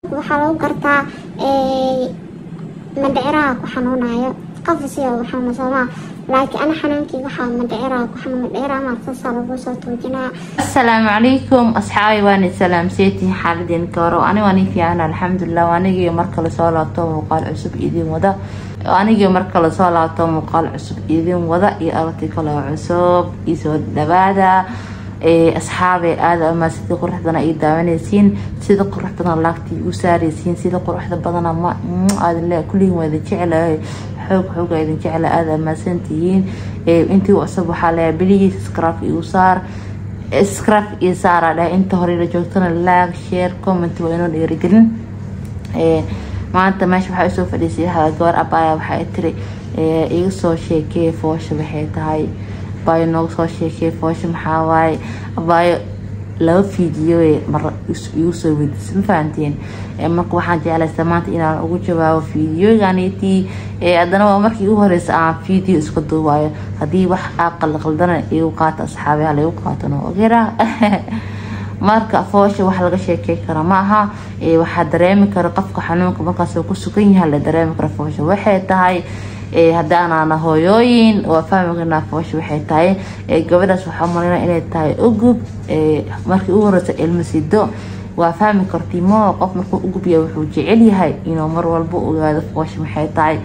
waxaa lagu gartaa mandhiciraha ku xanuunayo qof siya u xanuuna soomaa laakiin ana xanuunkii waxaa mandhiciraha ku xanuun mandhiciraha maartaasaa lagu soo tuujinaa asalaamu calaykum asxaabi waani salaamseetiin xaaladeen garo ani waan ii fiican alxamdulilah anigii markale soo laabto muuqaal cusub idin wada anigii markale soo laabto muuqaal cusub idin wada iyo aragti kale cusub isoo dhawaada asxaabe aada ama sida qurux badan ay daawanaysiin sida qurux badan laagta u saaraysiin sida quruxda badana ma aadle kulligiin waa idin jecelahay xoog xooga idin jecela aada amaasan tihiin intii cusub waxaa leeyahay biligii scribe igu saar scribe iyo saara dheh inta hore la joogtana like share comment waa inoo dhiirigelin maanta meesha waxaa usoo fadhiisay gabar abaya waxay tiri iga soo sheekee foosha waxay tahay abaayo nooga soo sheekey foosha maxaa waaye abaayo laba fiidiyo mar igu soo weydiisa ma fahanteen marka waxaan jeclaysa maanta inaan ugu jawaabo fiidiyoganitii haddana waa markii igu horeysa aan fiideo iska duubaayo haddii wax aa qalqaldana igu qaata asxaabi hala igu qaatano ogera marka foosha wax laga sheekey kara ma aha waxaa dareemi kara qofka xanuunka markaas ku sugan yahay la dareemi kara foosha waxay tahay haddaanaana hooyooyin waa fahmi karnaa foosha waxay tahay gabadhaas waxaa maleyna inay tahay ugub markii ugu horeysa ilmo sido waa fahmi karti moo qof markuu ugubya wuxuu jecel yahay inuu mar walba ogaado foosha maxay tahay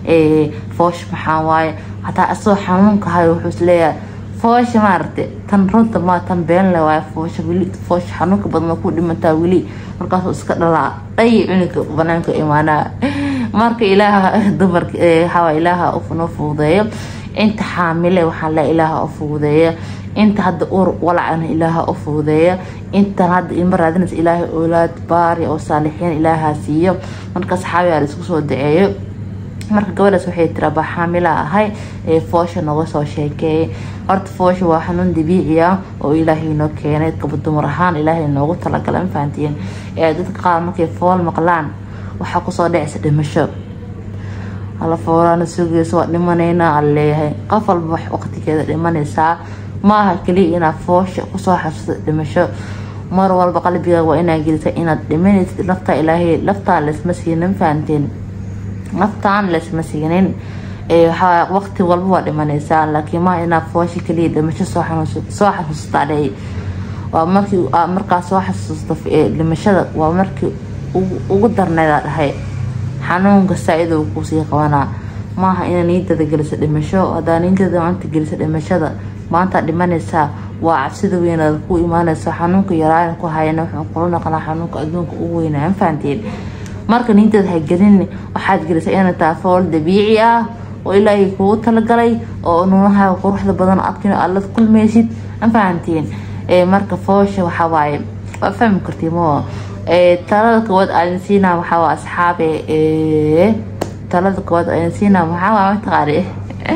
foosha maxaa waaye hataa asagoo xanuunka hayo wuxuu isleeyahay foosha maaragta tan runta ma tan beenle waaye foosha weli foosha xanuunka badan ku dhimantaa weli markaasuu iska dhalaa dhay cunuga banaanka imaanaa marka ilaaha dumarka hawa ilaaha noo fuudeeyo inta xaamile waxaa le ilaaha u fuudeeya inta hadda uur walacana ilaaha u fuudeeya intan hadda ilma raadinaysa ilaahay oolaad baari oo saalixiin ilaaha siiyo marka saxaabiga la isku soo daceeyo marka gabadhaas waxay tiri abaa xaamila ahay ee foosha nooga soo sheekeeyay horta foosha waa xanuun dabiici ah oo ilaahay noo keenay gaba dumar ahaan ilaahay noogu talagalay ma fahantiin dadka qaar markay fool maqlaan waxaa kusoo dhacaysa dhimasho hala foolaana sugaysa waa dhimanaynaa aan leeyahay qof walba wax waqtigeeda dhimanaysaa maaha keliya inaad foosha kusoo xasuusta dhimasho mar walba qalbiga waa inaad gelisa inaad dhimanaysid laftaa ilaahay laftaa laysma siinin ma fahanteen naftaan laysma siinin waqti walba waa dhimanaysaa laakiin maa inaad foosha keliya dhimasho soo xasuustaa dhey waa markii markaa soo xasuusta dhimashada waa markii ugu darneeda dhahay xanuunka saa-idou kusii qabanaa maaha inaa niidada geliso dhimasho hadaa niidada maanta geliso dhimashada maanta dhimanaysaa waa cabsida weynaad ku imaanaysa xanuunka yaraana ku hayana wuxuu kula noqonaa xanuunka adduunka ugu weynaa ma fahanteen marka niidada ha gelin waxaad gelisa inay tahay fool dabiici ah oo ilaahay kugu talagalay oo nuunaha quruxda badan adkina aad la kulmaysid ma fahanteen marka foosha waxaa waaye waa fahmi kartii moo talada koowaad aan siinaa waxaa waa asxaabe talada koowaad aan siinaa waxaa waa mataqaani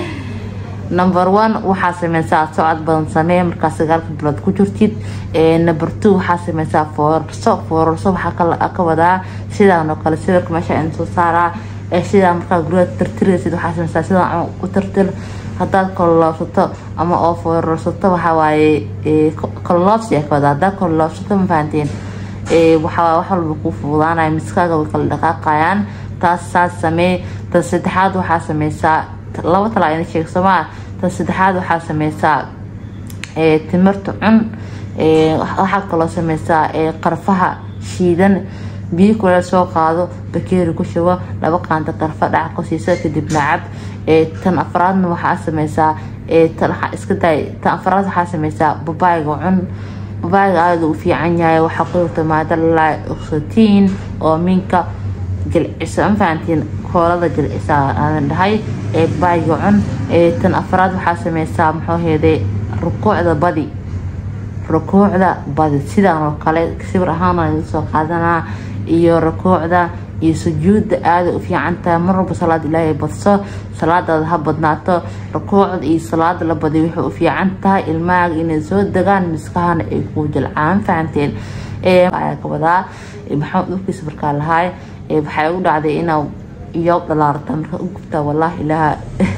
number one waxaa sameysaa socod badan samee markaa sagaalka bilood ku jirtid number two waxaa sameysaa foorarso foorarso waxaa ka wadaa sidaan oo kale sawirka meesha in soo saaraa sidaa markaa guryaha tirtiraysid waxaa sameysaa sidaan u tirtir haddaad kololoobsato ama oo foorarsato waxaa waaye kololoobsi ka wadaa haddaad kololoobsato ma fahanteen waxaa wax walba kuu fuudaanaya miskaaga way kala dhaqaaqayaan taas saas samee tan saddexaad waxaa sameysaa laba talaa ina sheeg somaa tan saddexaad waxaa sameysaa timirta cun waxaa kaloo sameysaa qarfaha shiidan biyo kuleel soo qaado bakeeri ku shubo laba qaanta qarfa dhac ku siisa kadibna cab tan afraadna waxaa sameysaa tan waxaa iska daay tan afraad waxaa sameysaa babaayga cun babaayga aada u fiican yahay waxaa ku jirta maada lalaa oxotiin oo minka jilcisa ma fahantiin koolada jilcisa aadan dhahay ee babayga cun tan afraad waxaa sameysaa muxuu heeday rukuucda badi rukuucda badi sidaan oo kale sawir ahaan laga soo qaadanaa iyo rukuucda iyo sujuudda aada u fiican tahay mar walba salaad ilaahay badso salaadaada ha badnaato rukuucda iyo salaada la badiyo waxay u fiican tahay ilmahaaga inay soo degaan miskahana ay kuu jilcaan fahanteen ayaa ka wadaa maxamed dhulkiisa markaa lahaay waxay ugu dhacday inaa iyo dhalaarta marka u gubtaa wallaahi ilaaha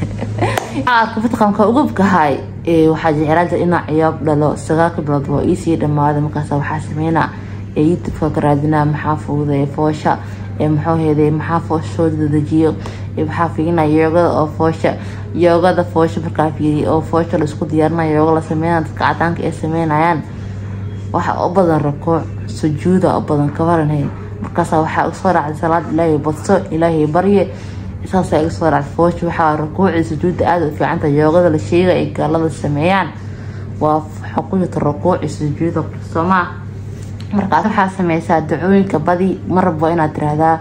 arka fitqamka ugubkahay waxaa jeclaan jira inaa ciyaab dhalo sagaalka bilood waa iisii dhammaaday markaas waxaa sameynaa ee youtubeka ka raadinaa maxaa fududeeya foosha ee muxuu heeday maxaa foosha soo dedejiyo maxaa fiirinaya yoogada oo foosha yoogada foosha markaa fiiriya oo foosha la isku diyaarinayo yooga la sameynaya dadka cadaanka ay sameynayaan waxaa u badan rakuuc sujuuda u badan kabaranhay markaasa waxaa iga soo raacday salaad ilaahay badso ilaahay barye saasaa iga soo raacday foosha waxaa rakuuci sujuudda aada u fiicanta yoogada la sheega ay gaalada sameeyaan waa xuquuqta rakuuci sujuuda soomaa markaas waxaa sameysaa dacooyinka badi marabo inaad tiraahdaa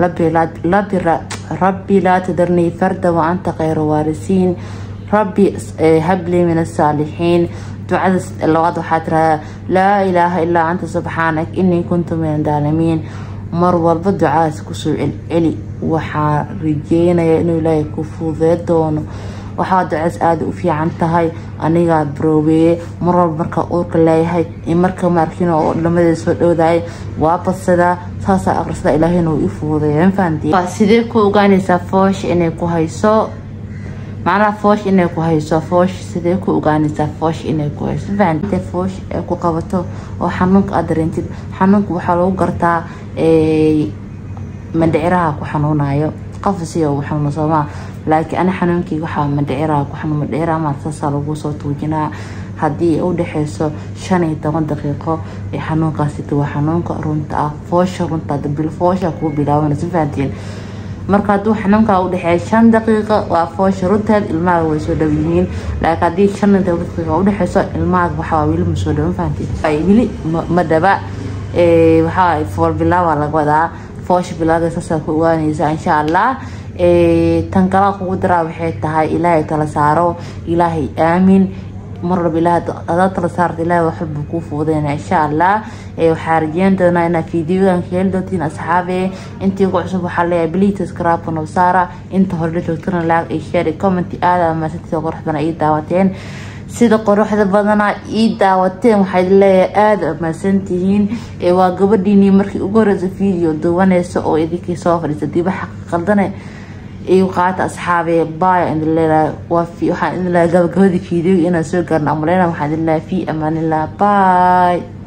rabbi laa tadarnii farda wa anta khayru waarisiin rabbi habli min asaalixiin ducada labaad waxaa tiraahdaa laa ilaaha ilaa anta subxaanak inii kuntu min adaalimiin mar walba ducadaas kusoo celceli waxaa rajeynaya inuu ilaahay ku fudee doono waxaa ducaas aada u fiican tahay anigaa baroobeeye mar walba markaa uurka leeyahay in marka maarkin oo dhamadeeda soo dhowdahay waa badsadaa saasaa aqrisada ilaahayna uu i fuudeeya mafahanti sidee ku ogaanaysaa foosh inay ku hayso macnaha foosh inay ku hayso foosh sidee ku ogaanaysaa foosh inay ku hayso fahanti foosh ay ku qabato oo xanuunka aad dareentid xanuunka waxaa lagu gartaa mandhiciraha ku xanuunayo qafasiya ugu xanuuna soomaa laakiin ani xanuunkii waxaa mandhiciraha ku xanuun mandhiciraha maartaasaa lagu soo tuujinaa haddii ay u dhexeyso shan iyo toban daqiiqo ee xanuunkaasita waa xanuunka runta ah foosha runta dabil foosha kugu bilaaban si fahantiin marka hadduu xanuunkaa u dhexeeya shan daqiiqo waa foosha runteed ilmaha way soo dhow yihiin laakiin haddii shan iyo toban daqiiqa u dhexeyso ilmaha waxaa weli ma soo dhowan fahantiin weli ma dhaba waxaa fool bilaabaa laga wadaa foosha bilaaga saasaa ku ogaanaysa insha allah tan kala kugu daraa waxay tahay ilaahay tala saaro ilaahay aamin mar walba ilaah adaa tala saarta ilaahay waxbuu kuu fuudeyna insha allah waxaa rajeyn doonaa inaad fiidiyogan ka heli doontiin asxaabe intii ugu cusub waxaa leeyahay bliitas karaabka nabsaara inta hore la joogtana laag ay share comment aada amaasantida qurux badan ii daawateen sida quruxda badana ii daawateen waxaad leeyahay aada amaasantihiin waa gabadhiinii markii ugu horeysa video duwaneysa oo idinkii soo fadhiisa diba xaqa qaldane igu qaata asxaabe baya idin leedahay waxaan idin leeyahay gabagabadii video inaan soo gaarno amaleyna waxaan idin leeyahay fi amaanillah bye